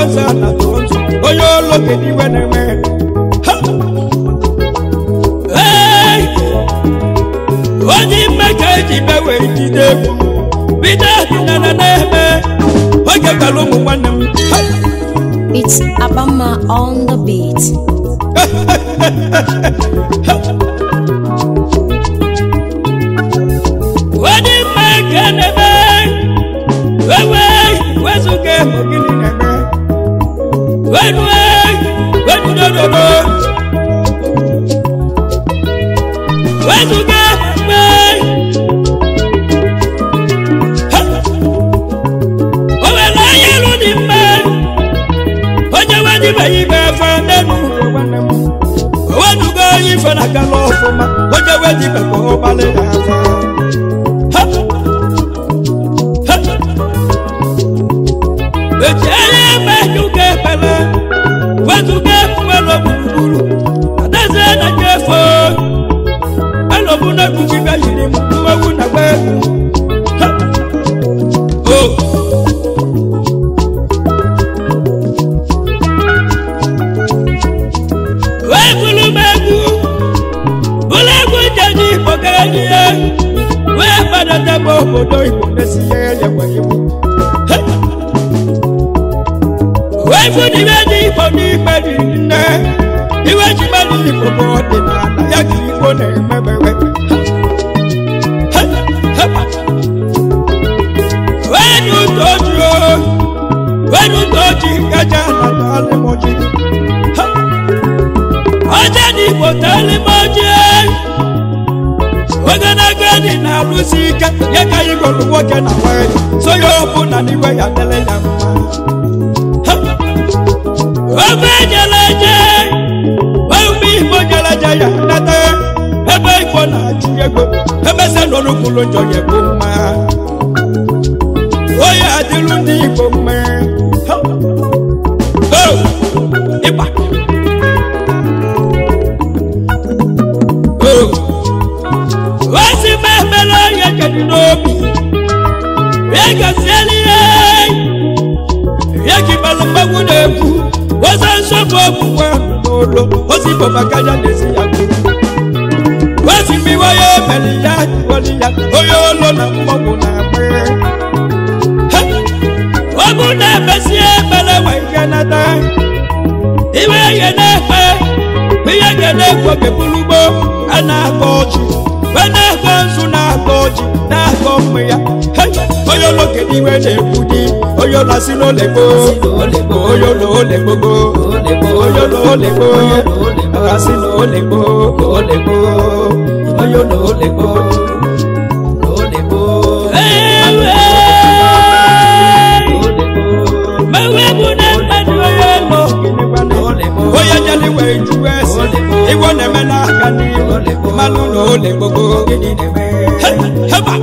weza na tontu onye olo kedu iwe na-eme Ha! Hey! onye ime ka eji mewe jide egwu bido ọdịnala na-eme oge gwara ụmụ nwanne m Ha! It's Abama on the beat. onye ime ka na-eme wewe wezuga emo gịnị na-eme wenue wenudododo wezuga mgbe o nwere onye elu dị mma onye wedibeghị ibe efe n'elu ụwa nwanne m owenugo onye ife na-agala ọfụma onye wedibekwa ụgbalị na afa Ha! Ha! eji anya eme juga ekpele wezuga efuwelo gburugburu adaeze na nyefe alọbụ na egwugibe yiri m mmewu na gba egwu Ha! o wee bụrụ m egwu bụrụ egwu jeji igbo gara n'ihe wee gbadata m obodo igbo na-esi ihe elekwa iwu wee fụdịbe ndị igbo n'ikpe dị nne iwe ji mmadụ igbo bụ ọdịnala ya ka igbo na-emebewe wee n'ụtọ ojii o wee n'ụtọ ojii gaja na alịmọji ọjọ́ ní ipò tẹ́lẹ̀ mọ́jẹ́ ogologo dị na-alụsi ike ya ka anyị gụrụ nwoke na nwanyị so ya ọ bụ na n'iwe ya dele ya mma Ha! ofe ejeleje ofe igbo jeleje ya nata ebe igbo na-achụ ego emesa n'olukwulu njọ ya bụ mma oye adịrụ ndị igbo mma Ha! Oh! ịgba wọ́n sì máa mẹ́lẹ́ yẹ kẹ́ni n'obi yẹ kẹ́sìẹ́lì yẹ yẹ kí balùwẹ̀wù n'ekwu wọ́n sọ nsọ́fù ọ̀gbùnwẹ̀ n'olo wọ́n sì bọ̀ bàkájà n'ezi ya kú wọ́n sì mi wáyé mẹ́lì ya wọ́lì ya oyè olo na mmọ̀wù na pẹ́ ọ̀gbù náà fẹ́sí ẹ̀ mẹ́lẹ́ wà yẹ nàdá ìwé yẹ náà pẹ́ ihe ga-na-ekwo gebulugbo a na-akọ ọchị wee na-akọ nzu na-akọ ọchị na-akọ mma ya Hey! onye ụlọ kedu iwe na-ekwu di onye ụlọ si n'ole gboo onye ụlọ ole gbogbo onye ụlọ ole gboo aka si n'ole gboo ole gboo onye ụlọ ole gboo Ewe! Mewe bụ na mmadụ onye ụlọ onye jeli wee ju ese igbo na-eme n'aka n'ihu mmanụ na ole gbogbo He- heba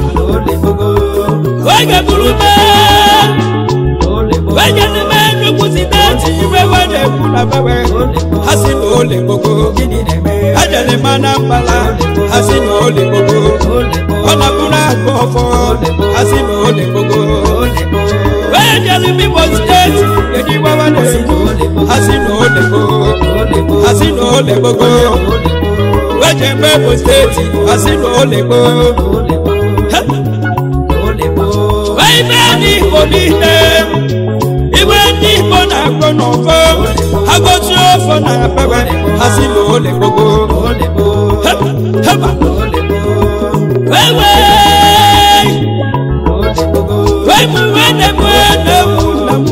oge bụrụ mee onye n'ime nnukwu steeti iwe we na-ekwu na bewe ha si na ole gbogbo ejele mana mbala ha si na ole gbogbo ọ na-abụrụ akụ ọfọ ha si na ole gbogbo onye jere n'Imo steeti kedu iwe we na-ekwu ha si na ole gbogbo ha si na ole gbogbo weje eme Imo steeti ha si na ole gbogbo wee ibe ndị Igbo niile iwe ndị Igbo na-akpọ n'ọfọ agọzi ọfọ na bewe ha si na ole gbogbo He- heba wee wee wee mụ wee na-ebu na-ewu na mụ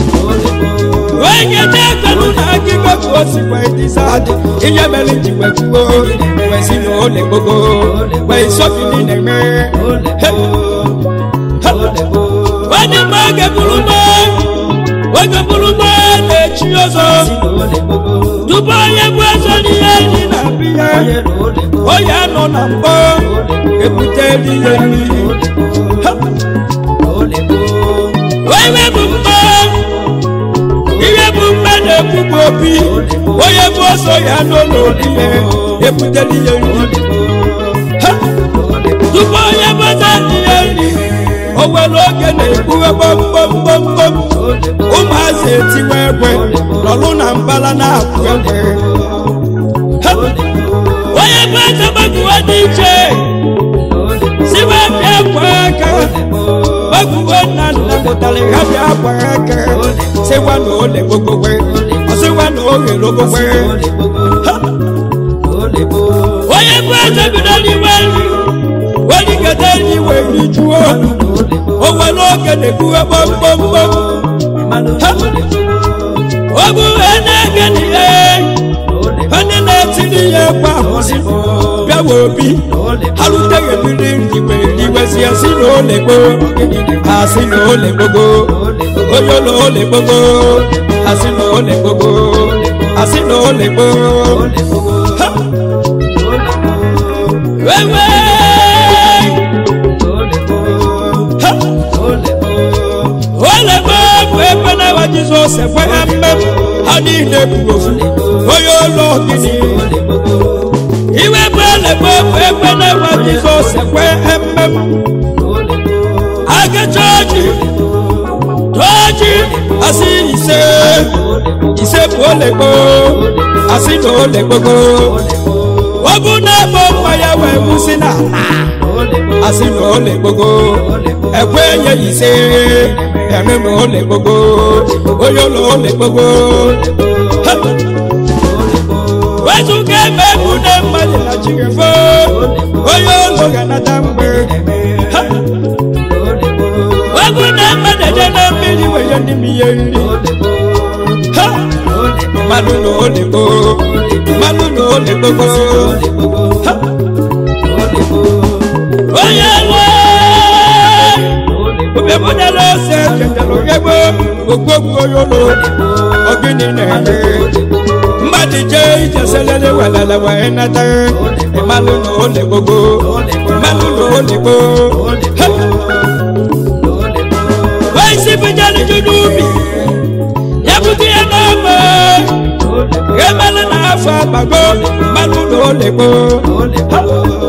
onye na-ekelu na akịkọ ka o si wee dịza adị ihe mere ji wee kwuo wee si na ole gbogbo wee sọfili na-eme He- he- onye ma oge bụrụ mgbe oge bụrụ mgbe na-echi ọzọ tupu onye bụ eze n'ihe ndị na-abịa ya onye anọ na mbọ ebute ihe mmiri Ha! onye bụ mgbe ihe bụ mgbe na-ekwugbu obi onye bụ ọsọ ya nọ n'olile ebutela ihe nri Ha! tupu onye bụ eze ihe nri o nwere oge na-ekpughe gbomgbomgbomgbom ụmụazị etiwe ọbala na-akwụ egbe Ha! onye bụ eze gbaguwe dị iche siwe bịa kwa aka gbaguwe nna nna mụtara ya bịa kwa aka sịwa na ole gbogbowe ọsịwa na oghere ogbogwe Ha! onye bụ eze bido n'iwe nri weligede n'iwe nri juo o nwere oge na-ebuwe gbomgbomgbom ọ bụ na-ege n'ihe onye na-etiri ya egwu ahụzi bịawa obi ha ruteghị mmiri ndiwe ndiwezi asị na ole gboo asị na ole gbogo onye ụlọ ole gbogo asị na ole gbogo asị na ole gboo Ha! wewe Ha! ole gboo bụ ebe na-awa jizọs ekwe ha mmem ha niile bụ ofu onye ụlọ gịnị iwe bụ ele gboo bụ ebe na-awa jizọs ekwe ha mmem aga chọọchị chọọchị asị ise ise bụ ole gboo asị na ole gbogo ọ bụ na ebe nwa ya wee gwụsị na ala asị na ole gbogo ekwe nye ise eme na ole gbogo onye ụlọ ole gbogo Ha! wezụga ebe egwu na mmadụ na chigefo onye ụlọ ga-anata mgbe Ha! egwu na mmadụ eje na mmiri weye ndị m ihe nri Ha! mmadụ na ole gboo mmadụ na ole gbogo Ha! onye nwe obebụnyere ose chetara ogegbe ogbogbu onye ụlọ ogini na-eme mmadụ jee ije selele welele wee nata ịmalụ na ole gbogbo ịmalụ na ole gboo Ha! wee isi bujere ju n'ubi ya bute ya n'ọma emelụ na afọ agbago mmalụ na ole gboo Ha!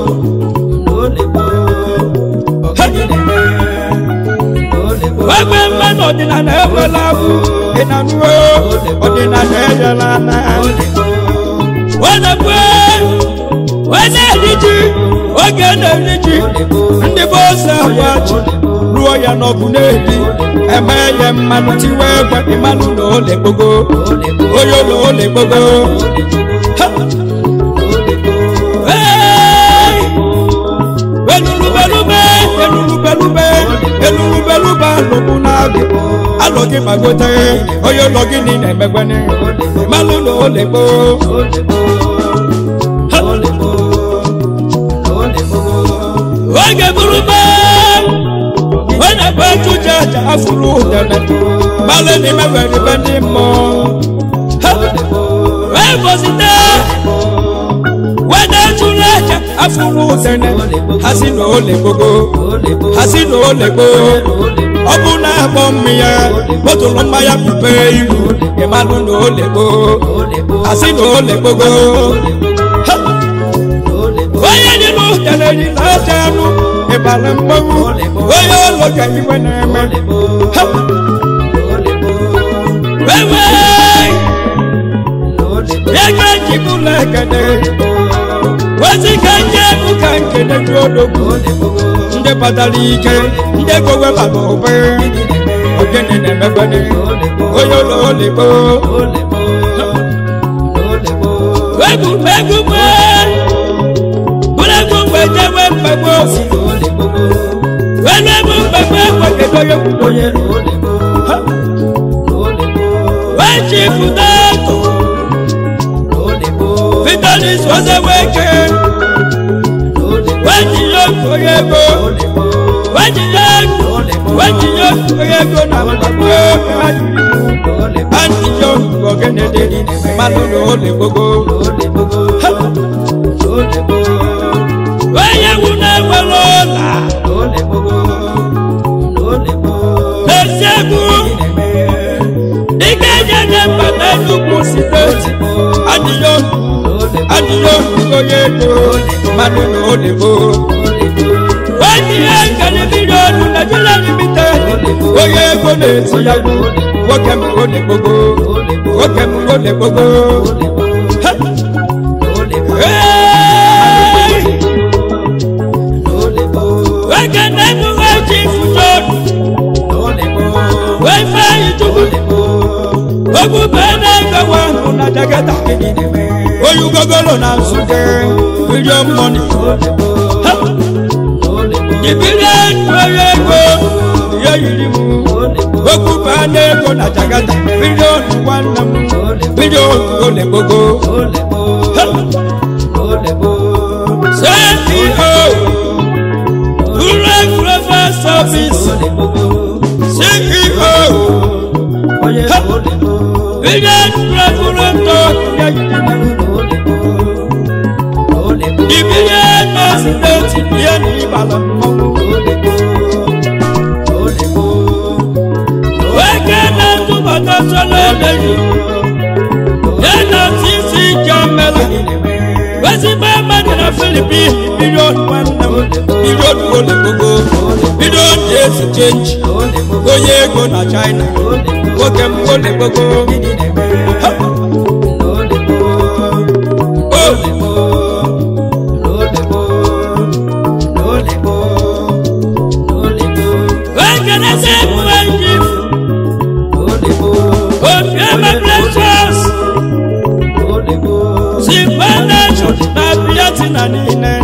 Wegbe mmanụ ọdịnala ekwela abụ ịnanuo ọdịnala ejela na wedekwe wede eri ji oge na-eri ji ndị bụ ose agwa ji ruo ya n'ọkụ na-edi eme ya mmanụ tiwe egbe ịmanụ na ole gbogo onye ụlọ ole gbogo Ha! Hey! belulubelube elulubelube elulubelube alụkwụ na-agụ alụ gị magote onye ụlọ gị niile emegbene malụ na ole gboo Ha! oge burube onye bụ ejuje aja afụrụ udene malụ na imewere ibe ndị mmụọ Ha! wee bozite wede tụrụ aja afụrụ udene ha si na ole gbogo ha si na ole gboo ọ bụ na akpọ mmịya botụlụ mmanya pipe iru ịmalụ na ole gboo ha si na ole gbogo Ha! onye dị n'udene dị na-aja anụ ịbara mgbanwu onye ụlọ ga iwe na-eme Ha! wewe ya ga ejibụla ekene weziga ndị egwu ka nkene dị odogwu ndị batara ike ndị gowe bara ụbe ogene na-emekwene onye ụlọ oligbo egwu egwu gbe bụrụ egwu mgbe jewe mgbegbe osi welu egwu mgbegbe egwekedo onye kwudo onye wee chi fụta akụ vitalis ozeweke wejinye onye ego wejinye wejinye onye ego na mgbagbo antinye ogene dị mmanụ na ole gbogbo onye wu na-enwere ụla n'ezi egwu dịka ejeje mbata nnukwu steeti adịghị adịghị onye ego mmanụ na ole gboo onye nkene miliọnụ Nigeria limited onye ego na-eti ya nwoke m ole gbogbo nwoke m ole gbogbo Ha! Hey! nwoke na-ebuwe ji fujodu wee fee ijubu ogbube na-egowe ahụ na jagata onye ugogolo na nsute million money Ha! ibiri ego onye ego ihe yiri m ogbube na-ego na jagata million nwanne m million ole gbogbo Ha! CEO Rural Global Service CEO Billion Regulator Ibiye President Iye ní Ìbàdàn Wẹ́gẹ́ náà túbọ̀ tó sọ́lọ́ lẹ́yìn Yẹ́nà tí sí jẹ́ mẹ́lá Wẹ́sí bá Mẹ́tìrà Fílípì bílíọ̀nù nwanne m bílíọ̀nù ole gbogbo bílíọ̀nù esi chenji onye ego na China nwoke m ole gbogbo Ha! Wẹ́gẹ́ náà sẹ́ mú ẹ̀jì Obiama Precious Zimba Nation na Biatina niile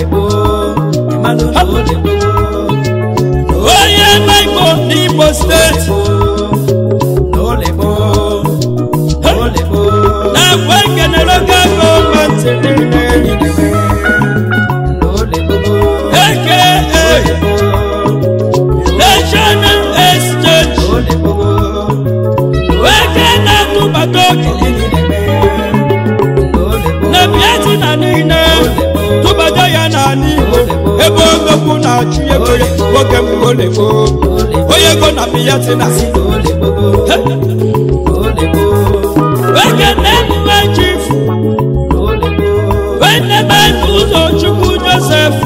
onye Maịko n'Imo steeti na-agwa ekenere oge gọọmenti niile aka National Exchange weke na-atụbata oge na Biatina niile tụbata ya n'ala Igbo ebe ogokwu na-achụ ego ya nwoke m olego onye ego na Biatina weke na-emume chifu wenebe ụzọ Chukwu Joseph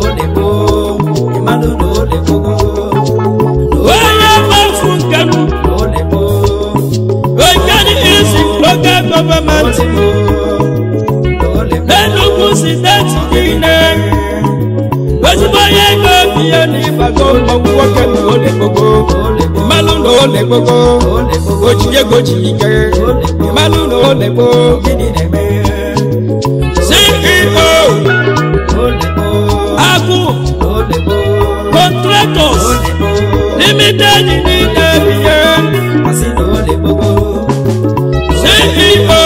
onye mmefu nke m Ogani isi local government n'Enugu steeti niile ezigbo onye ego biya n'ịbago mmọnwụ nwoke na ole gbogbo mmanụ na ole gbogbo oji ego ji ike mmanụ na ole gboo CEO Agụ Contractors Limited niile biya CEO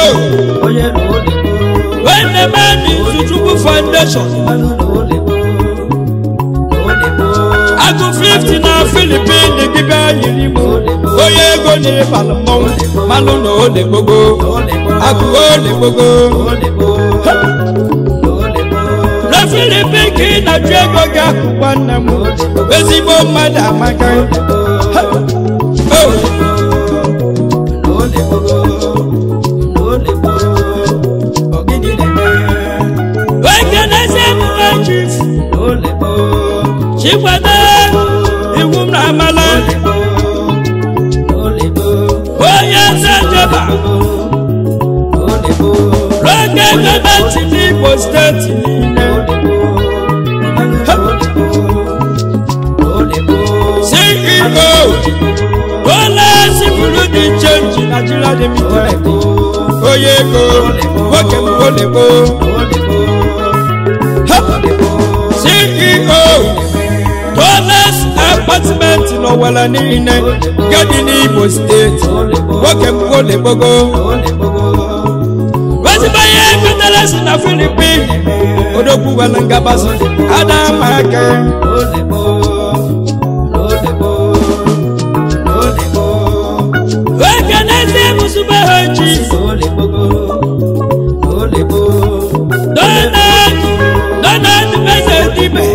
Wenemedi Zuchukwu Foundation Agụ 50 na Philippines dibịa yiri m onye ego na-ịbalụ mmọnwụ mmanụ na ole gbogbo agụ ole gbogbo na Philippines ka ị na-achụ ego gị akụ nwanne m ezigbo mmadụ amaka Ha! Oh! Wekenezi emume chief chikwado iwu m na amala onye eze jeba n'oge gọọmenti n'Imo steeti niile CEO Bola Sibulu dị chenji Nigeria Limited onye ego nwoke m olebo CEO Dollars Apartment n'Owere niile nke dị n'Imo steeti nwoke m olebogo ezigbo ihe ekpetara si na Philippines odogwu were ngabasị adama aka wekenezi mụsụbe ha chief Donald Donald Mezedibe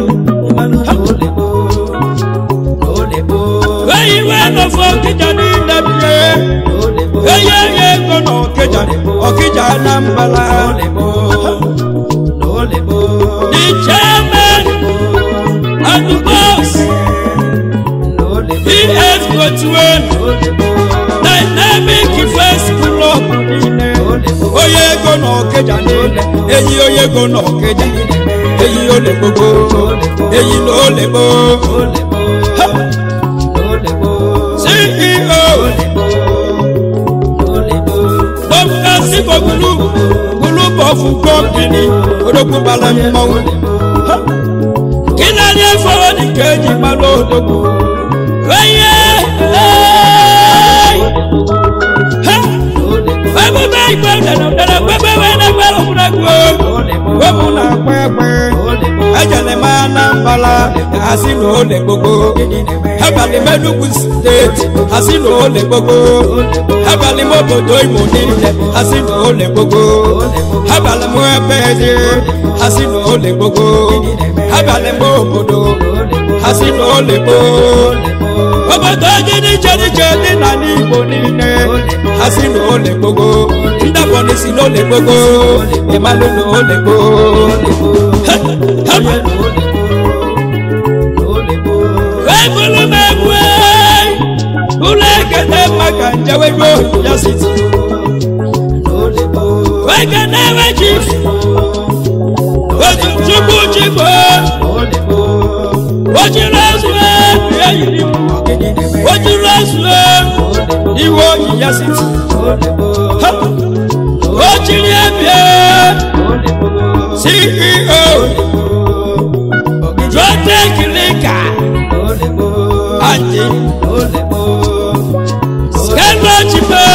eyi wee nọfọ ọkịja niile bie eyi eyi ego na ọkịja ọkịja Anambra the chairman and the boss ES Gotuwen Dynamic First Club na ọkịja niile eyi onye ego na ọkịja eyi ole gbogbo eyi na ole gboo Ha! ceo Bọ́mùkásí kò gbúlú gbúlú bọ̀ fún kọ́mpìnì odòkú balẹ̀ mọ́wó. Kí náà ní ẹ̀fọ́ ní kéjì máa lọ odòkú? Wẹ́yẹ Wẹ́bù bẹ́ ìgbẹ́ dẹ̀nà dẹ̀nà pẹ́pẹ́ wẹ́ dẹ́gbẹ́ lọ́kùnrin gbó. Wẹ́bù náà pẹ́pẹ́ ẹ̀jẹ̀lẹ̀ máa ná mbala àsìnù olè gbogbo. Ẹ̀bàlì mẹ́dùkú stéètì àsìnù olè gbogbo. Ẹ̀bàlì mọ́bòdò ìmọ̀ nílẹ̀ àsìnù olè gbogbo. Ẹ̀bàlì mọ́ ẹgbẹ́ ẹ̀dẹ́ àsìnù olè gbogbo. Ẹ̀bàlì mọ́bòdò àsìnù olè gbogbo. Obodo jẹ́níjẹ́níjẹ́ nínà ní Igbo niile àsìnù olè gbogbo. Ndàpọ̀ ní sí lólè gbogbo. Ìmàlú ní olè gbogbo. Ebulu megwe Ule kete maka njewe go ya siti Wekene wejif Oju chukwu chikwe Ojiri ezue ya yiri mu Ojiri ezue Iwe oyi ya siti Ha! Ojiri ebie CEO Drotec Lika Anji Skelo Chipe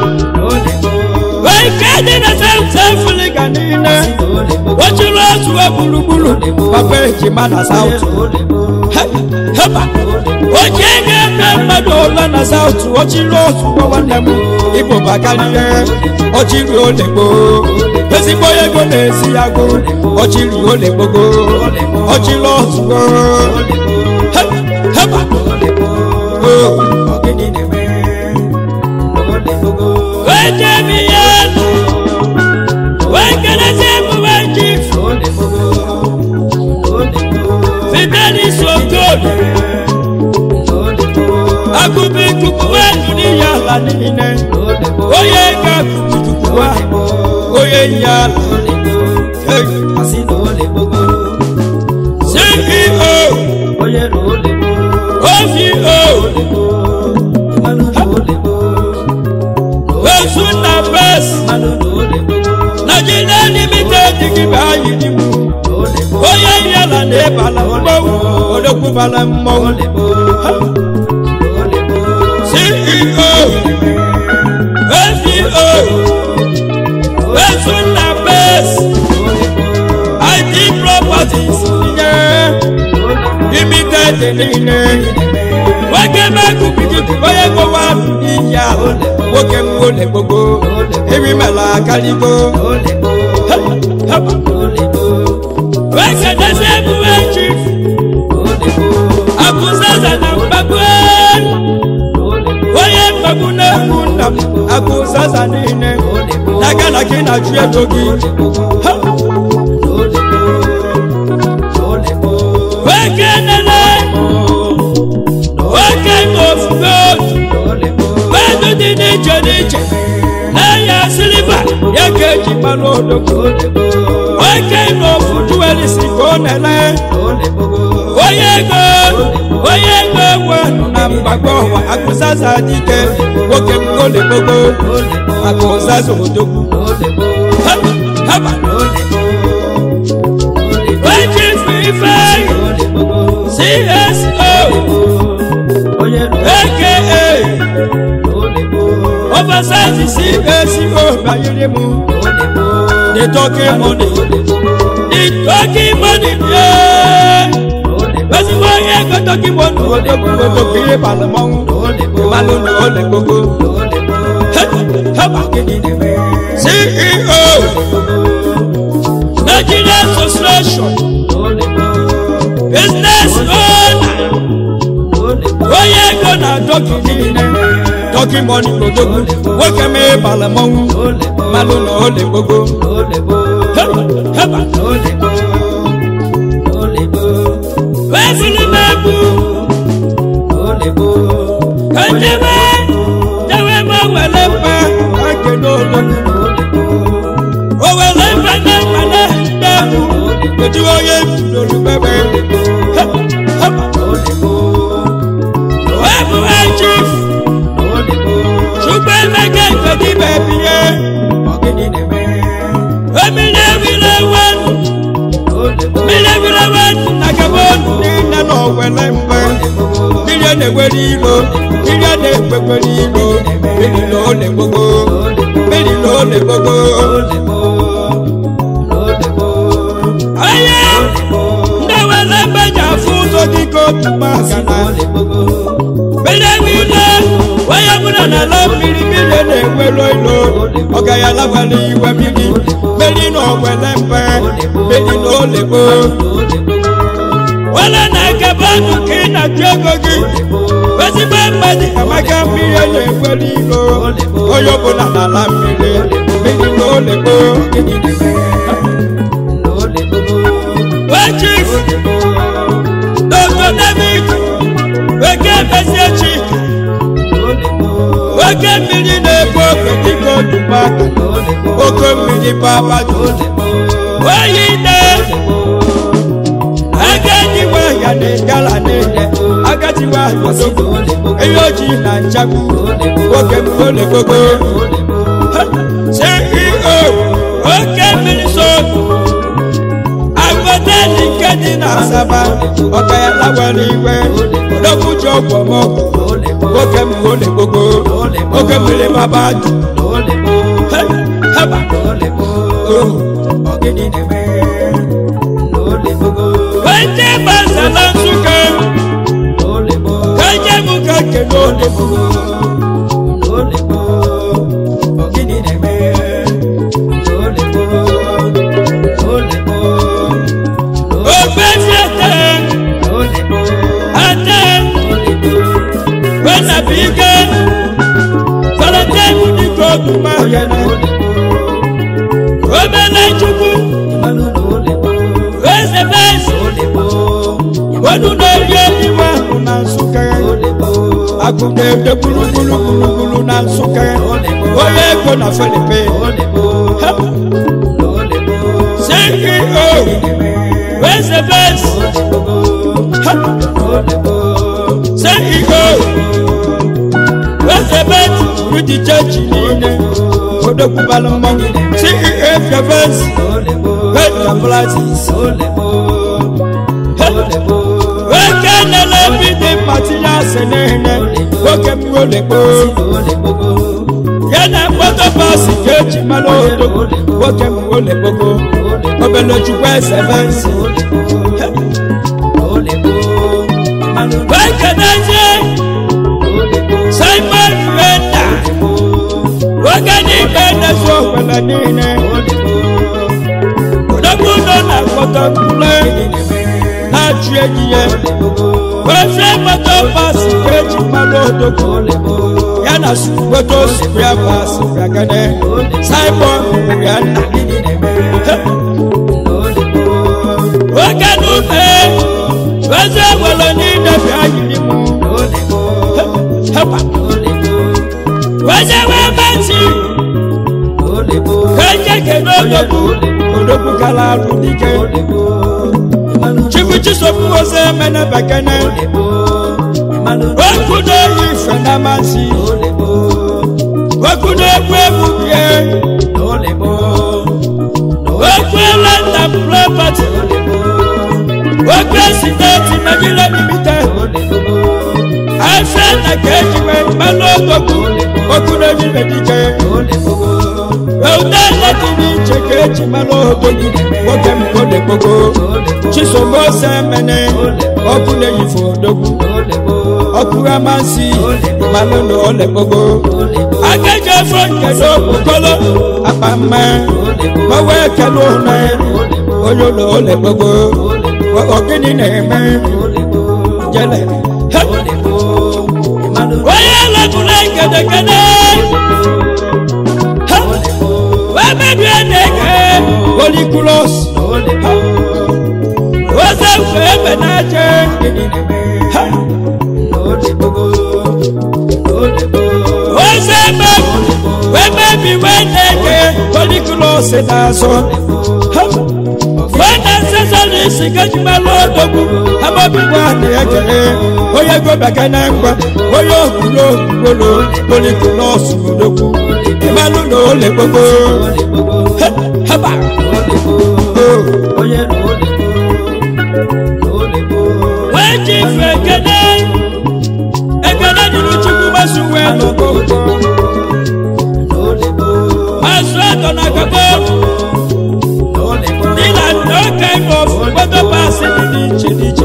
Wekedi na South Africa niile Ojiri ezue gburugburu Papa ejima na South Heba Oji ga-eme mmadụ ụlọ na South Ojiri ozugbo nwanne m Igbo bakarịa Ojiri ole gboo Ezigbo ego na-esi ya gụ Ojiri ole gbogo Ojiri ozugbo He- Heba Oh. Wejemi ya Wekelezi emume chief Fidelis Okoli Akubi kukuwe dunia la nine Oye ga kukuwa Oye ya Hey. CEO OVO Osuna Best Nigeria Limited Giba Yidimu Oye yala na ebala mmọnwụ Odogwu bala mmọnwụ Ha! CEO OVO Osuna Best IT Properties Nye Limited niile nwoke mekubikiku onye gowa n'iyi ahụ nwoke m ole gbogbo erimela akarigo nwoke desi ebuwe chief akụzaza na mgbagbo onye mgbagbu na-egbu nna m akụzaza niile na gana gị na ju ego gị Ha! nwoke nene nwoke ofugo mmadụ dị n'iche n'iche n'ahịa siliva ya ka eji mmanụ odogwu nwoke n'ofu juwelis ka ọ na-ele onye ego onye ego nwe na mgbagbo ọwa akụzaza dike nwoke m ole gbogbo akụzaza odogwu Ha! haba nwoke ife cso aka oversize CSO banyere mu the talking money the talking money yeah ezigbo onye ego talking money odogwu odogwu ihe balụ mmanwụ ịmalụ na ole gbogbo heba CEO Nigeria Association business owner onye ego na dọkị niile dọkị mọni odogwu nwoke m ịbala mmanwụ mmalụ na ole gbogbo heba heba wezili m egwu ejebe jewe m were mkpa ake n'olu kedu onye bidoro bebe wee bụ chief chukwu emeka ikedibe biye emiri ewire ewen mmiri ewire ewen na gabon niile na owele mgbe mmiri a na-ewere ilo mmiri a na-ekpekwere ilo mmiri na ole gbogbo mmiri na ole gbogbo onye ndị were mgbe ji afụ ụzọ dị ka otu magana mmiri ewire onye bụla na ala mmiri mmiri a na-enwero ilo ọ gaghị alabala iwe mmiri mmiri na owele mgbe mmiri na ole gboo wala na-ekebe ọnụ ka ị na-achụ ego gị ezigbo mmadụ amaka mmiri a na-enwere ilo onye ọbụla n'ala mmiri mmiri na olekpo wee chief dr david weke mezie chika oke mmiri na-ebu oke dịka odumaka oke mmiri babadu oyi ide agadiwa ya na gala niile agadiwa ọsọgbọ eyi ojii na nchagbu nwoke ole gbogbo ceo oke mmiri so agbọdeli nke dị na asaba ọka ya lawara iwe odokwuji ọgwọmọgwọ nwoke m ole gbogbo oke mmiri baba jụ heba ọgịnị na-eme wende gbasara nsụka kaje m ka kele olebo ofesi ate ate wenabike valentine dịka otumahịa obele chukwu eze besi wọnú n'orí ẹniwá na nsúkẹ agùnbẹ ẹdẹ gbulugbulugbulu na nsúkẹ oyè ego na fẹlẹpẹ ceo wẹsẹ bẹs ceo wẹsẹ bẹs rudi church niile odogbubala mmọnwụ ceo fẹfẹs wẹta platis oke nele bidi matiya senene oke mwole gbo yana kpoto pasi keji malo odogo oke mwole gbogbo obele chukwu ese fensi oke n'ezie simon renda oke n'ike n'ezu okwele niile odogwu nọ na kpoto kule na-achụ enyi ya ofe moto pasi eji mmanụ odogwu ya na moto spria pasi gagade simon ya nna oge n'ume oze were niile bịa yiri m hepa oze wee masi ka eje kedu odogwu odogwu gara arụ dike chukwu chisofu ose mene bekene okwu n'oyi ife na amasị okwu na-egwu egwu bie okwu elanda propati okwu esineti megide nimite afe na ka ejiwe mmanụ odogwu okwu n'ejibe dike eude lediri iche ka eji mmanụ odogwu nwoke m ole gbogbo chisom ose mene ọkụ na-eyife odogwu ọkụ amasị mmanụ na ole gbogbo agaghị efe nke n'okpokolo akpa mma gbawa ekele ụlọ onye ụlọ ole gbogbo ogini na-eme jele onye lebụla gedegede wee mebie na-eke olikulos oze mfe ebe na-aje oze ebe wee mebi wee na-eke olikulos na-azụ wee na-esesa isi gajimalụ odogwu amabikwa na ekele onye gobaka na ngwa onye okwulo okwuolo poliku nọọsụ odogwu ịmalụ na ole gbogbo haba wee ji ife ekele ekele dịrị chukwu gbasu wee n'ogo mazụ atọ na gabo dị na no kind of moto pass dị n'iche n'iche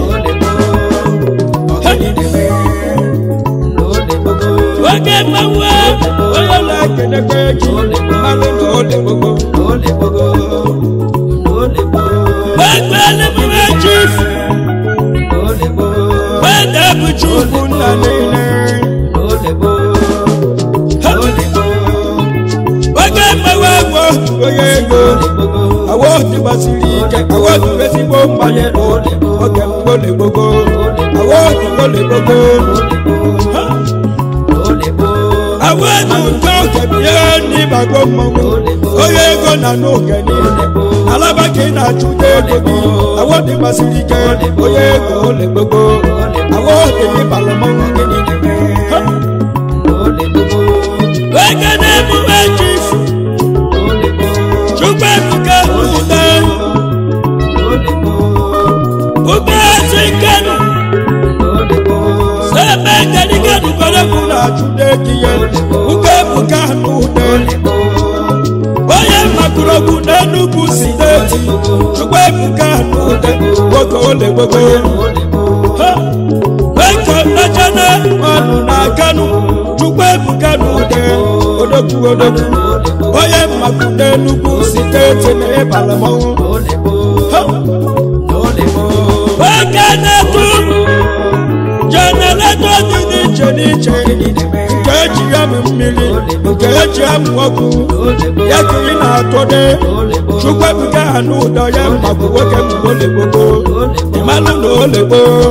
oge mmanwụ onye na-ekelekwa eji mmanụ na ole gbogbo gbegbe eluigwe chief gbegbe bụ chukwu nna niile oge mmanwụ agwọ onye ego awo ti gbasiri ike awo ti ezigbo mmanye oge mgbole gbogbo awo ti gbole gbogbo awo ti nke oge bie n'ịbago mmanwụ onye ego na n'oge niile alaba ka ị na-achụta ego gị awo ti gbasiri ike onye ego ole gbogbo awo ti ịbala mmanwụ gị niile oge na-emume chifu chukwu ebuka n'ude ugozi nkenu sebe kenikenu kodekwu na-achụta ekiye ugo ebuka n'ude onye makurogwu n'enugwu steeti chukwu ebuka n'ude nwoke ole gbogbo eko nachana ọnụ na kanu chukwu ebuka n'ude odogwu odogwu onye mmakwu n'enugwu steeti na ịbala mmanwụ oge na-etu jenereto dị n'iche n'iche nke eji ya m mmiri nke eji amụ ọkụ ya ka ị na-atụde chukwu ebuka ha n'ụdọ ya mmakwu nwoke mgbe ole gbogbo ịmalụ na ole gboo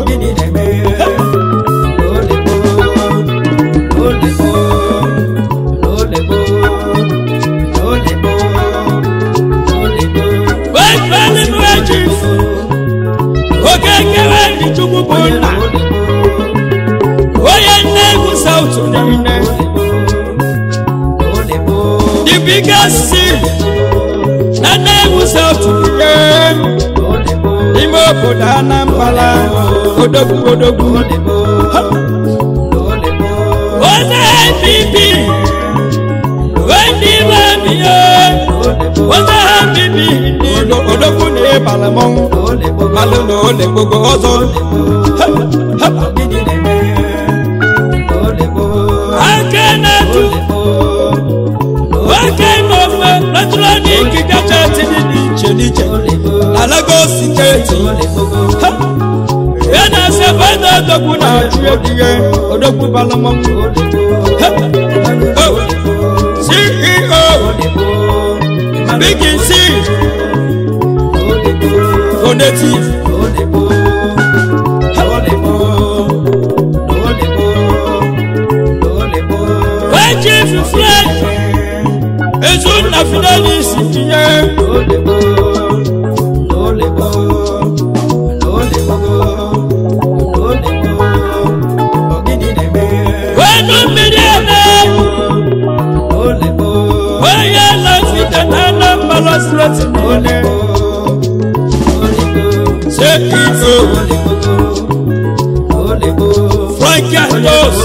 oge nkewa ndị chukwu bụ nna onye nne egwu saut niile the biggest sin na nne egwu saut niile n'ime obodo anambra odogwu odogwu onye npp ndị ime biye onye ha bibi ndị ilo odogwu na ịbala mmanwụ malụ na ole gbogbo ọzọ aka na-etu oke n'ofe eletrọnik kacha tinye n'iche n'iche na Lagos steeti ya na-ase bada odogwu na-achụ egihe odogwu bala mmanwụ CEO Big C Donative Chief Fred Ezunna Fidelis tinye wenu mmiri eme onye lọsite na Anambra steeti niile CEO Frank Ados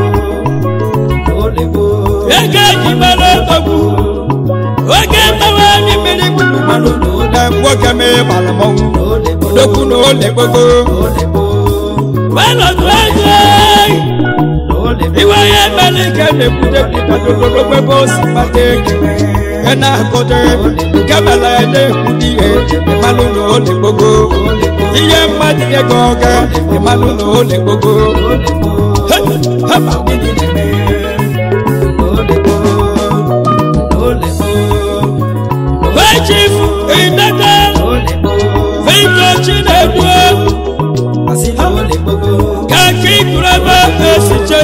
ego eji mere odogwu oge mmewe anyị mmiri gburugburu na nwoke mee gbara mmanwụ odogwu na ole gbogbo welọdụ ego iwe ya mere ike na-ebute pịtadododo ebe o si kpata ego ya na-akọdo nke mere ya na-ekwute ihe ịmalụ na ole gbogbo ihe mmadụ ego ọga ịmalụ na ole gbogbo haba chief idede victor chinedu kaki kurebe esiche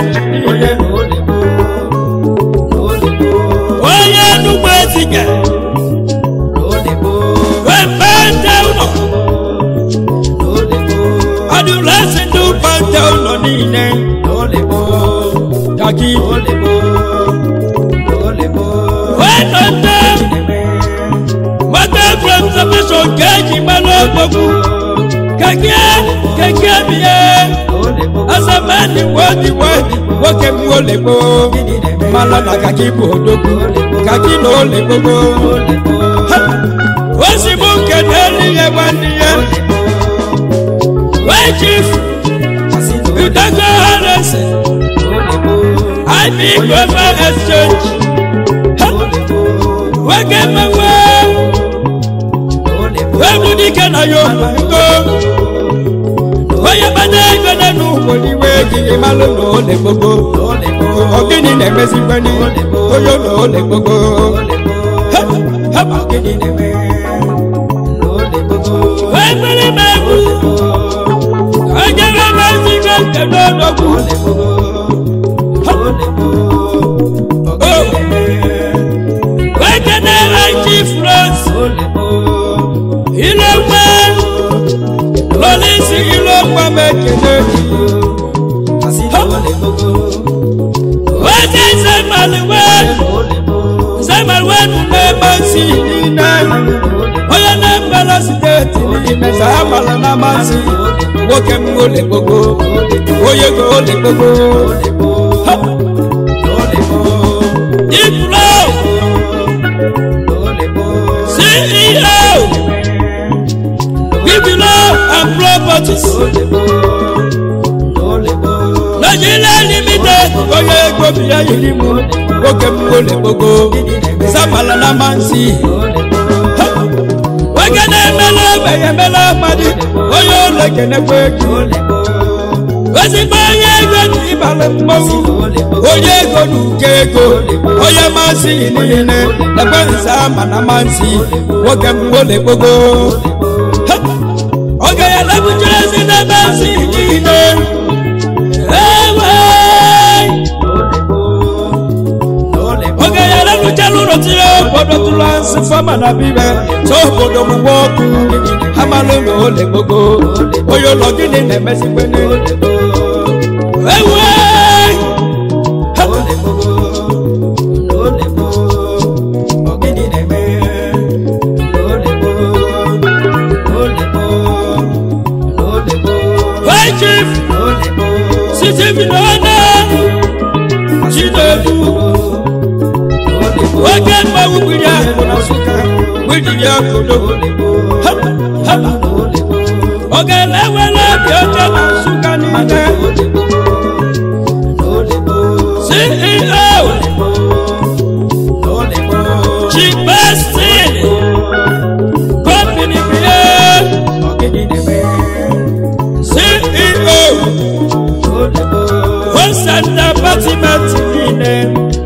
onye nugbo ezige wepete ụlọ adụlasi ndị ụbọnte ụlọ niile kaki wẹ́nà tẹ́ wọ́tẹ́ from submission kẹ́ẹ̀jì mẹ́lẹ́ gbogbo kẹ́kẹ́ kẹ́kẹ́ mi yẹ asẹ́mẹ́ni wọ́ọ̀dì wọ́ọ̀dì wọ́kẹ́ mi ò lè gbó malọ́ na kaki bò dókú kaki ló lè gbogbo ó sì mú kẹ́tẹ́ níyẹn wá níyẹn wẹ́ẹ́ chief ìdájọ́ harrison àìní global exchange wẹ́gẹ́ mẹ́wẹ́ wẹ́mú dike na yóò ngo wẹ́yẹ bàtà ẹgbẹ́ nínú wòlíwé kìkì má ló lò ó lè gbogbo ọ̀gíní nẹ̀mẹ́sì pẹ́ni ó yóò lò ó lè gbogbo ọ̀gíní nẹ̀mẹ́ wẹ́gbẹ́rẹ́ mẹ́wù ọjọ́ mẹ́sì kẹ́kẹ́ lọ́dọ̀kú wẹ́kẹ́dẹ́ àìjí france ilé pẹ́ lọ́lẹ́sì ilé pẹ́ mẹ́kẹ́dẹ́ wẹ́kẹ́ sẹ́màlúwẹ́ sẹ́màlúwẹ́ nùmẹ́ mọ́sí nínú onye na-embela steeti n'ime sàmàlà na masị nwoke m ole gbogbo onye go ole gbogbo Diplo CEO Bibilo and Properties Nigeria Limited onye ego bi ya yiri m nwoke m ole gbogbo sàmàlà na masị nwoke na-emela ogbenye emela amadi onye ụlọ kenekwa ego ezigbo onye ego na ịbara mmanwụ onye ego na uke ego onye masị niile ebe nza ama na masị nwoke mgbole gbogbo oge ya lebuchara ezi n'ebe nsị niile ewe oge ya lebuchara ụlọ tinye obodo tụrụ asị fama na bibe so obodo mụgbe ọkụ amalụ na ole gbogbo onye ụlọ gịnị na-emezikwe ewe Hey chief, sisi bi n'ọnụ Chinedu, oge mmanwụ gbiri ahụ na Nsụka, gbiri ya kodo. Hapa, hapa. Oge na-ewere obi oche na Nsụka niile. CEO, Chief Bestin, Company bie. CEO, Western Department niile.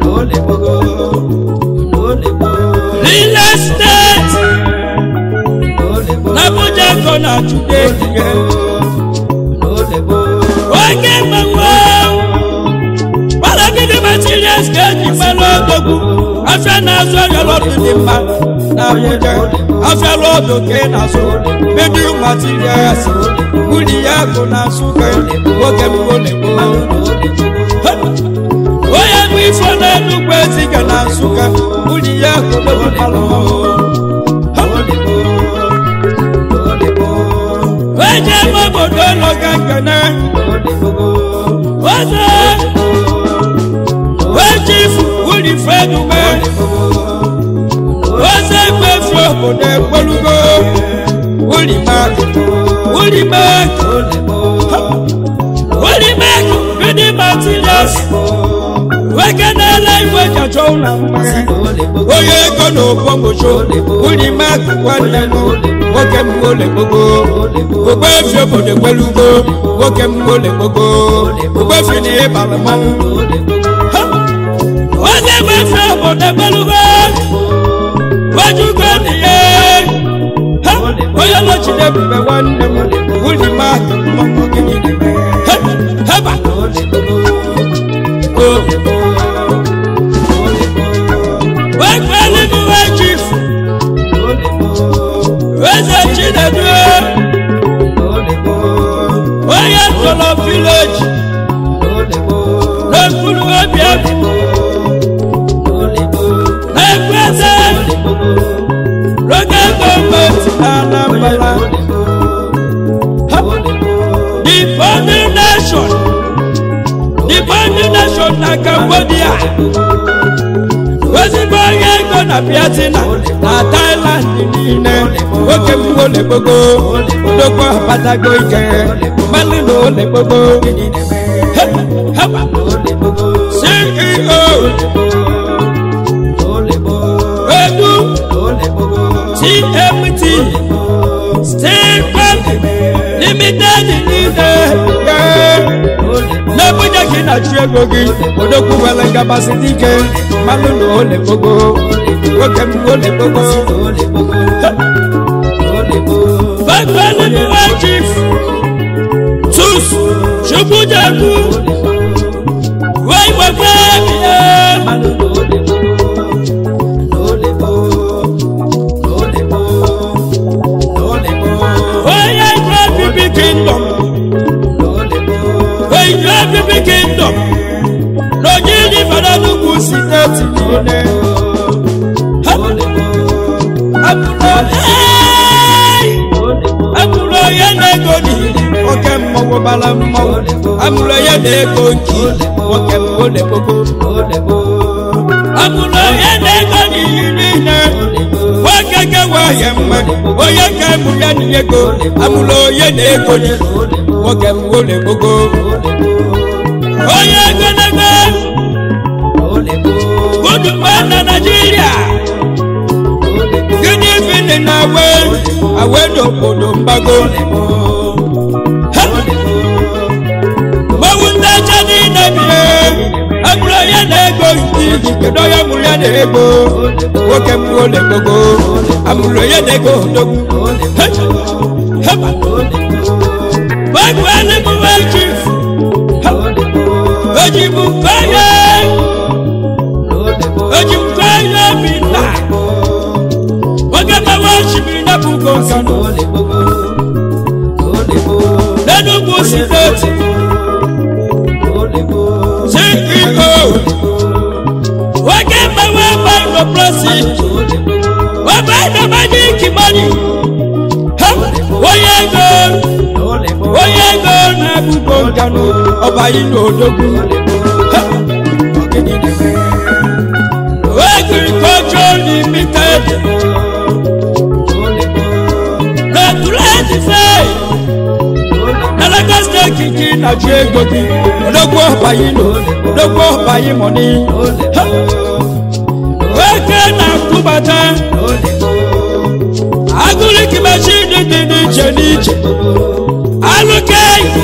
Real estate, n'Abuja kọ na Chude ihe. Oge mmanwụ, Balagidi materials ga-eji mmanụ ọgbọgwụ. Afịa na-azụ ọrịa lọdụ dị mma n'Abuja. Afịa lọdụ ka ị na-azụ. Medium materials, wuli ya bụ na Nsụka. Nwoke m ole onye bụ ifo na-enugwu eziga na Nsụka. Wuli ya bụ n'obodo Eje m obodo ụlọ ga nkene Oze Wechifu wuli fedume Oze gbefi obodo ekwelugo Wuli mak Wuli mak Wuli mak Bidi materials Wekenele iwe jacho na mma Onye ego na okpomọcho Wuli mak nwanne m nwoke m ole gbogbo ogbefi obodo ekwelugo nwoke m ole gbogbo ogbefi na ịbara mmanwụ Ha! onye gbefi obodo ekwelugo wejugo n'ihe Ha! onye lọchiri ebube nwanne m wuli mmadụ mmanwụ gịnị na-eme Ha! heba wekweli m wee chifu eze chinedu Asolo village n'ekpuru obi efu n'ekwete local gọọmenti na Anambra the founding nation the founding nation na Cambodia ezigbo onye ego na Vietnam na Thailand niile nwoke m ole gbogbo odogwu abatago ike mmanụ na ole gbogbo heba CEO edu TMT Steel Bank Limited niile n'Abuja ka ị na-achụ ego gị odogwu nwere ngabasị dike mmanụ na ole gbogbo nwoke m ole gbogbo Fagbaniwa chief tus Chukwujaku wee gbagbe bịa onye gwe bibi kingdom onye bibi kingdom n'ojiji fada n'ugwu steeti niile amụrụ onye na-ego n'ihi nwoke mmọnwụ bara mmọnwụ amụrụ onye na-ego nki nwoke ole gbogbo amụrụ onye na-ego n'ihi niile nwoke kewa ya mma onye ka mụ ya na ego amụrụ onye na-ego n'ihi nwoke ole gbogbo onye ego na-ego gudugba na Naịjirịa gịnị fili na awe awe n'obodo mgbago mmanwụ ndị ọcha niile bie abụrụ onye na-ego iji kedu onye mụrụ ya na-ego nwoke m ole gbogbo amụrụ onye na-ego odogwu heba gbagbu eluigwe chief ojibu feye ojibu feye obi nna oge mmanwụ osimiri na bụ ugo nsọ n'enugwu steeti CEO oge mmanwụ ebe ịnọprọsi ebe ịnọmaji kimani ha onye ego onye ego na-abụgo nkanụ ọba n'odogwu agriculture limited regulate na Lagos steeti gị na-achụ ego gị odogwu ọbayi nọ odogwu ọbayi mọni nwoke na-akwụbata agụliki machin dị n'iche n'iche alụke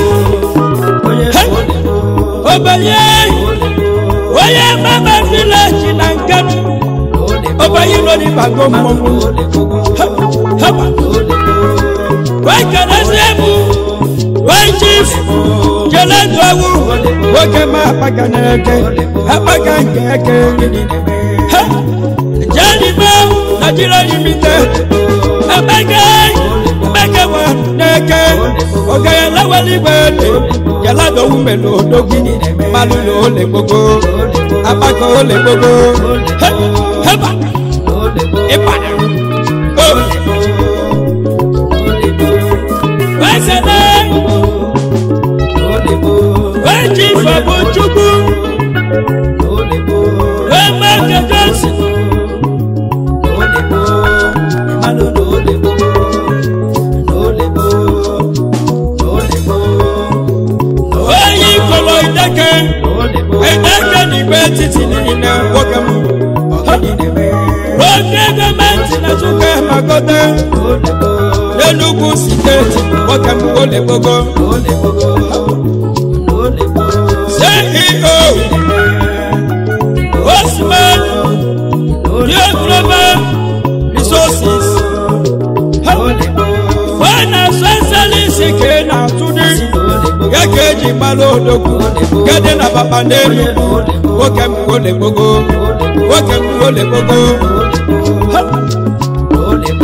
obenye onye mama vileji na nkanu obenye nọ n'ịbago mmọnwụ haba wekenezi ebu wee chief keledu ewu nwoke ma akpaga n'eke akpaga nke eke ha jenime Nigeria limited emege emege wa n'eke oge lawali gbele keledu mele odogwu mmalụ na ole gbogbo akpaga ole gbogbo heba ịbana wesene weji fọbụ chukwu wemekejesi onye ikolo ideke ideke n'igwe etiti niile nwoke m oge gọọmenti na Nsukka magote n'Enugu steeti nwoke m ole gbogbo CEO Osman New Global Resources Finance Excellency ke na-atụdị ya ka eji mmanụ odogwu gede na papa n'Enugu nwoke m ole gbogbo nwoke m ole gbogbo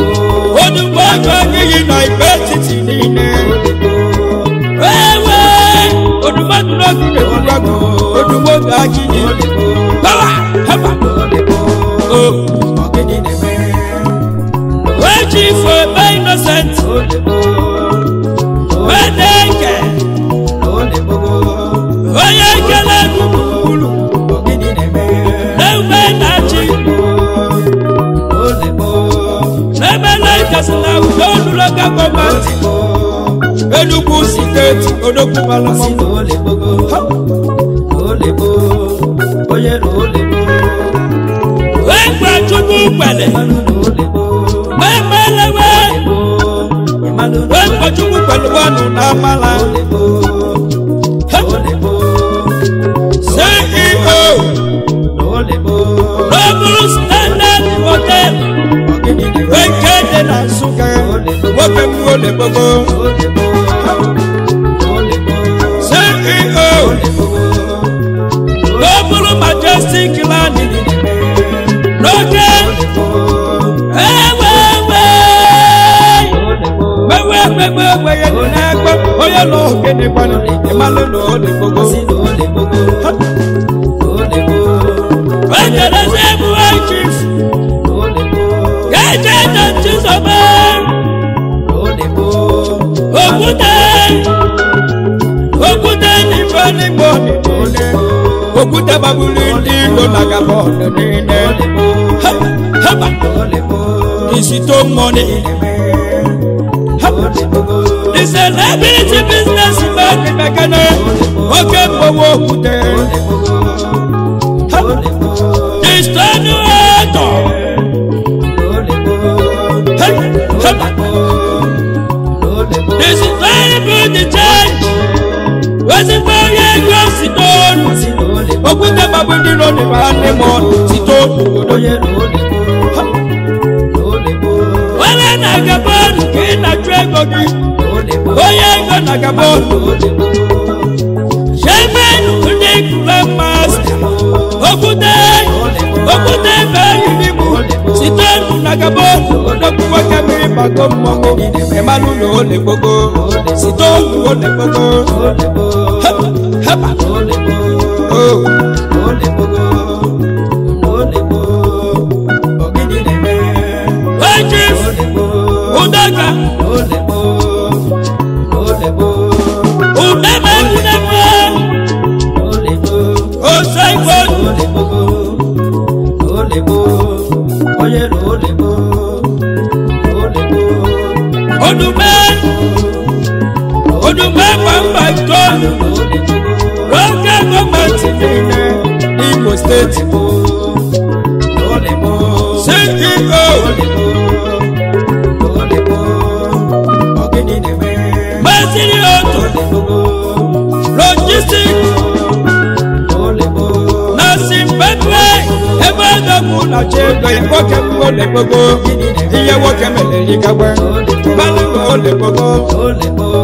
odugbo ego anyị yi na igbe etiti niile ewe gbàgbọ́ odùgbò gàjí ni báwa hẹ́pà o wọ́n jí fún ẹgbẹ́ innocent wọ́n dẹ́kẹ̀ onye kele gburugburu n'ebe na-achị n'ebe na-ekesi na udo oluloka gọọmenti enugwu steeti odogwu balamọmụ wee gwa chukwu kwele wee melewe wee gwa chukwu kwele wanụ na amala ceo n'oburu standard hotel nke dị na nsụka nwoke m olebogo ceo n'oburu majestic land n'oge ewewe wewe egbe n'egbe onye nọ ogene gbanụ ịmalụ na olebogo wekerezi ebuwe chief gaje na chizobe okwute okwute n'ife n'igbo niile okwute gbagburu ndị ilo na gabon niile Ha, haba isito money the celebrity business man mekane oke mgbowo okwute Ha, the stone actor Hey, haba the celebrity church wezigbo onye ego si n'onu okwute gbagburu ndị ilo na nwanne m site obodo were na gabon ka ị na-achụ ego gị onye ego na gabon shemen ndị kura masta okwute okwute ebe yiri m site nụ na gabon odogwu nwoke mmiri bago mmọnwụ ịmalụ na ole gbogbo site ogu ole gbogbo hepa hepa o ejif ụdaga udeme udeme ose igbo odume odume gbangba itoolu n'oge gọọmenti niile n'imo steeti ceo mesiri otu logistik na zimbabwe ebe edogbu na chi ego ya nwoke m ole gbogbo ihe nwoke mere yigagbe mmanụ na ole gbogbo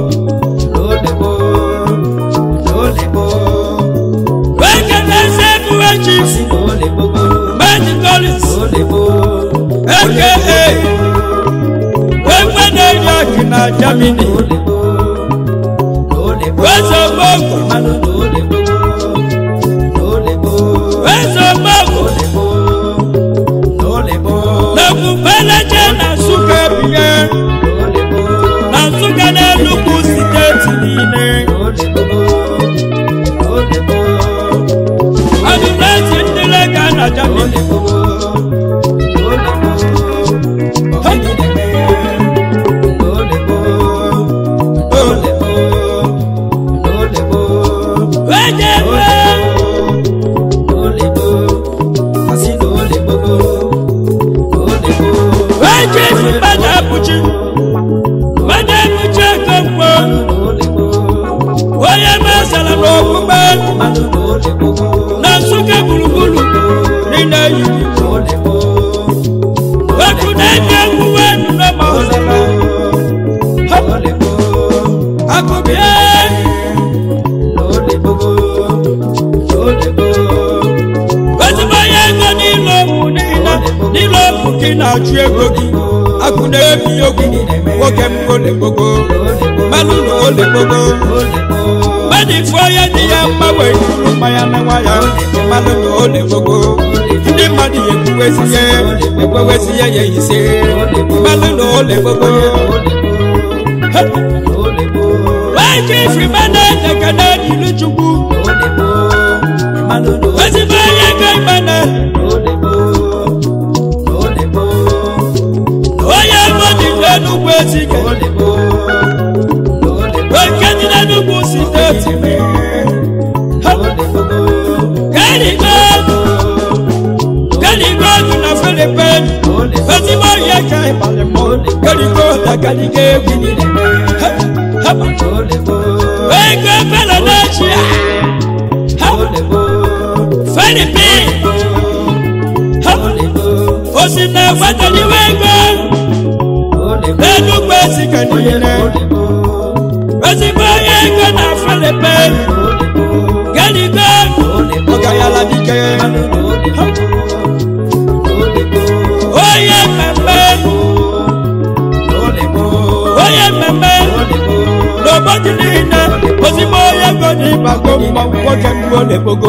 wege na-ese ebuwe chief medicolis aka egbe na-eri akị na germany wezogbogbo wezogbogbo na-ekwubeleje na nsụka ebinye na nsụka na-enugwu steeti niile adụlesi ndị lega na germany wejebe wejefu mmadụ abụchi mmadụ abụchi ego mgbo onye mesara n'okpukpe na nsụka gburugburu niile yiri weku na-enye egwuwe nụnọ ma ọzara akụbie ezigbo onye ego n'ile okwu niile n'ile okwu gị na-achụ ego gị akụ na-ebi ogwu nwoke m ole gbogbo mmanụ na ole gbogbo mmadụ ifo onye dị ya mma wee juru mmanya na nwa ya mmadụ na ole gbogbo ndị mmadụ ya ekwuwezi ya ekwewezi ya ya ise mmadụ na ole gbogbo wee ji ifi mmadụ ekene n'ilu chukwu ezigbo onye ga imene onye ego dị n'enugwu ezike oke dị n'enugwu steeti kerigo kerigo dị na filipin ezigbo onye ka ịbalị mọ kerigo dagadiga egwu ego fela n'echi filipin osi na egweteliwe ego n'enugwu ezike niile ezigbo onye ego na filipin kerigo ọgayala dike onye mmemme onye mmemme n'obodo niile ozigbo onye ego na ịgbago mmanwụ nwoke mgbe ọ na-ekpogo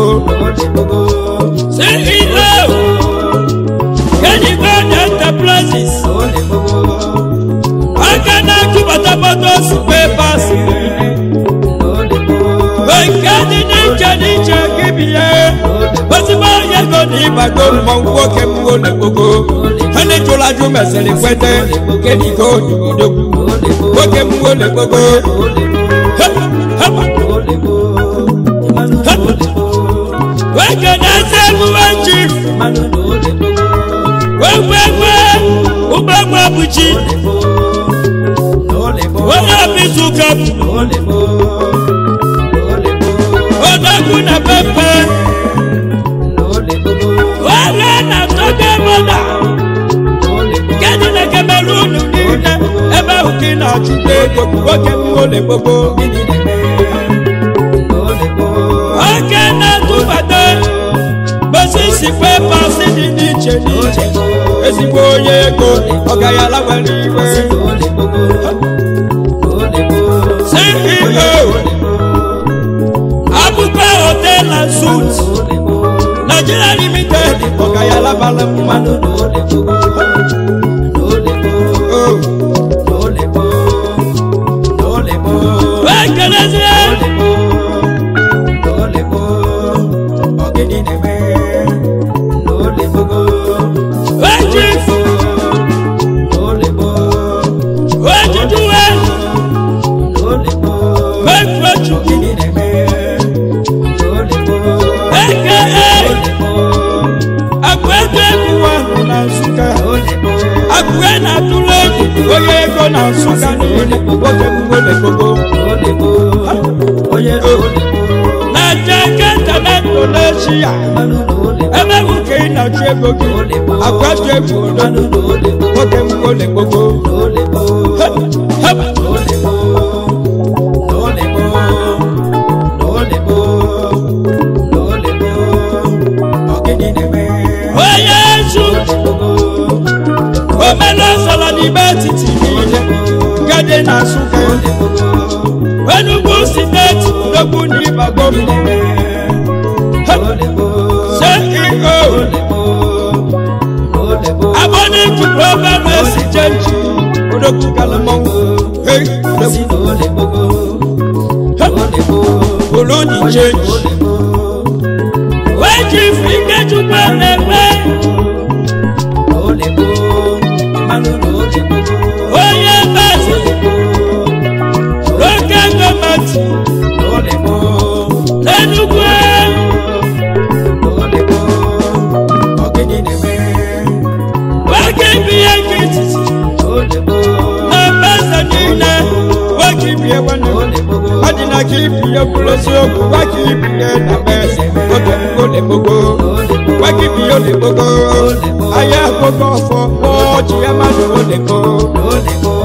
ceo kenigo na enterprises aka na-akụbata motos pepas nke dị n'iche n'iche gị bie ozigbo onye ego na ịgbago mmanwụ nwoke mgbe ọ na-ekpogo ha na-ejụla ajụ mesịrị kwete kenigo odogwu nwoke mgbe ọ na-ekpogo nwoke na-eze emume chief wegwegwe ụgbọgba bụchi onye ọbịzuka odogwu na pepe were na toge moda kedụ na kemerun niile ebe ahụ ka ị na-achụta ego nwoke mmụọ gbogbo oke na-atụbata gbosisi pepas dị n'iche n'iche ezigbo onye ego ọgayala nwere iwe ceo abụkwa hotel na suit nigeria limited ọgayala bara mmanụ ekelezie Wajif, wajiduwe, wekwechu, aka akwete kuwa na Nsụka, akwe na atụle onye ego na Nsụka niile nwoke mgbe gbogbo na jaketa na Indonesia ebe bụ ka ị na-achụ ego gị akwatu egwu odo nwoke mgbe gbogbo haba onye ezu omenọsọrọ n'ime etiti niile gade na Nsụka Enugu steeti dogbu n'ịbago CEO abọ́nìkì program exchange odogwu galamọ́wọ́ hey olóyìn change wéjì fìkẹ́jùpọ̀ lẹ́gbẹ́ oyè bẹ́sẹ̀ lókè gọ́mẹ̀tì lẹ́nugu wákì bí ekiti na bẹ́sẹ̀ niile wákì bí ewẹ́nu ọdịna ka ibi ya bụrụ eziokwu wákì ibi ya na bẹ́sẹ̀ oge ole gbogbo wákì bí ole gbogbo ahịa gbogbo ọfọ ọjị ya mmadụ ole gbogbo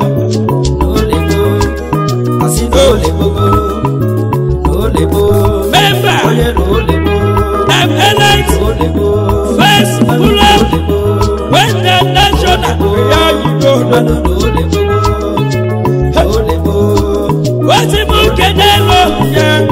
member and elect first pull up when the national ya yigo wọ́n ti mú kéde lọ yẹ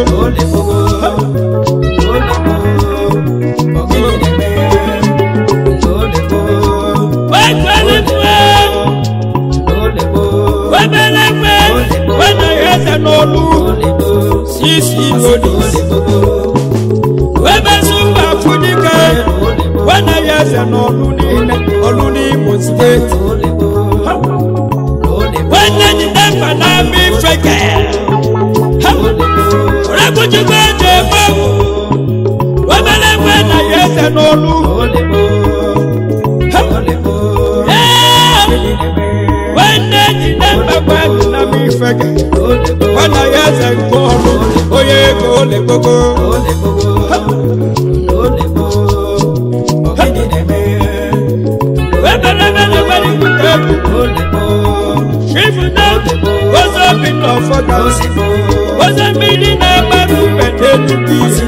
wekwelikwe webelegbe wenaghị eze n'olu sisi lodis webesumba fudike wenaghị eze n'olu niile olu n'imo steeti wenejide mba na-ama ifeke orekwuchikwa eji egbe webelegbe naghị eze n'olu nwanne jide mbekwe na m ifeke nwana ya eze nke ọrụ onye ego ole gbogbo weberebere nwere ikuku egwu chifudo ozo bi n'ọfọdụ ozo mmiri na-agbara ube n'enugwu isi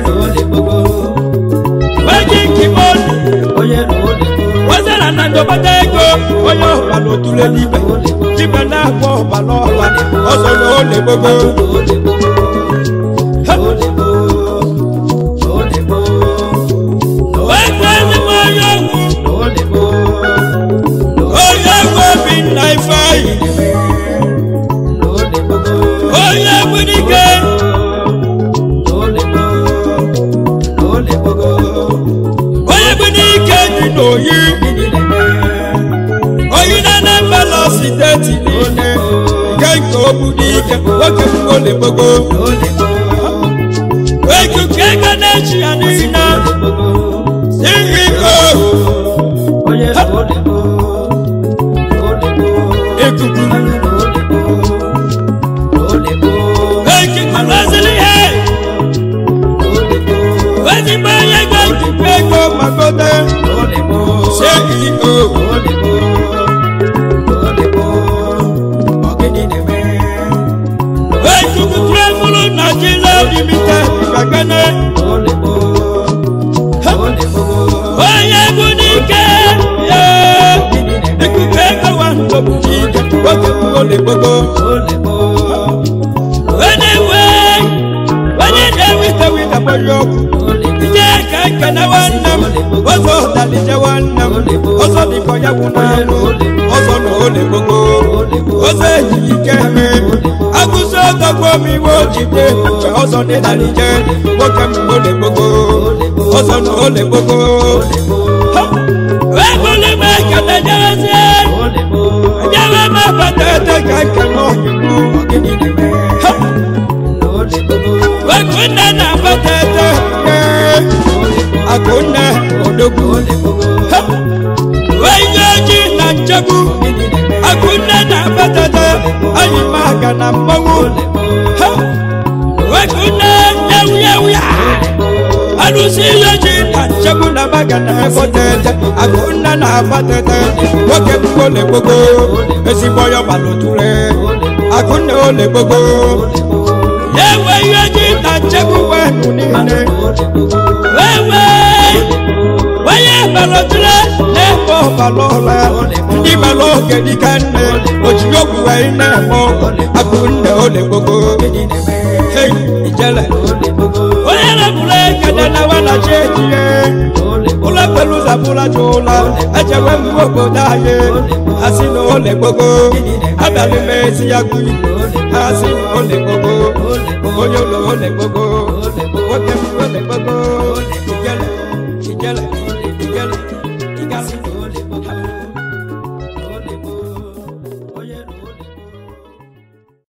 weji nkimodu wazara na ndọbata ego onye ọbara otule n'ibe jibe na-agba ọbara ọba ọzọ na ole gbogbo wegbe ezigbo onye ọgwụ onye ọgwụ obi nna ifeanyị onye gbunike onye gbunike dị n'oyi oyi na anambra steeti niile nke nke ogbunike nwoke ole gbogbo ekuku ego na-echi ya niile ceo ekuku ekuku rozili ihe ezigbo onye ego ekuku ego magote ceo ekuku tụrụmụrụ naijiria limited gagana onye bụ n'ike ya ekuku ego wa ndọbụ n'ike nwoke bụ ole gbogbo onye nwe onye na-ewite wite gbanye ọkụ ije ka nkene nwanne m ọzọ dalije nwanne m ọzọ dịkọ ya bụ n'anụ ọzọ na ole gbogbo ọzọ ejighị ike eme agụsị ọdọgbo m iwe ojide mgbe ọzọ dị dalije nwoke m ole gbogbo ọzọ na ole gbogbo ebule m ekele jerezie ejewe m abata ete ka nkene ọhịbụ wekunne na-abata ete akunne odogwu onye ojii na nchegbu akunne na-abata ete anyị ma aga na mmanwụ wekunne ewuyewuya alụsị ihe ji na nchegbu na maga na ebota ete akunne na-abata ete nwoke m ole gbogbo ezigbo ya gbalụtụre akunne ole gbogbo ewe ihe ji na nchegbu wenu niile wewe onye balọtụre na-ebe ọbala ọla ndị bala oge dịka nne ojiri ogwu wee na-eme akunne ole gbogbo Hey, ijele onye na-ebule ekele na wanachi ejire ụlọ pẹ̀lú zabula tó la ẹjẹwẹ mú ògbódà yé asinu olè gbogbo abẹ́lú mẹ́sì yagui asinu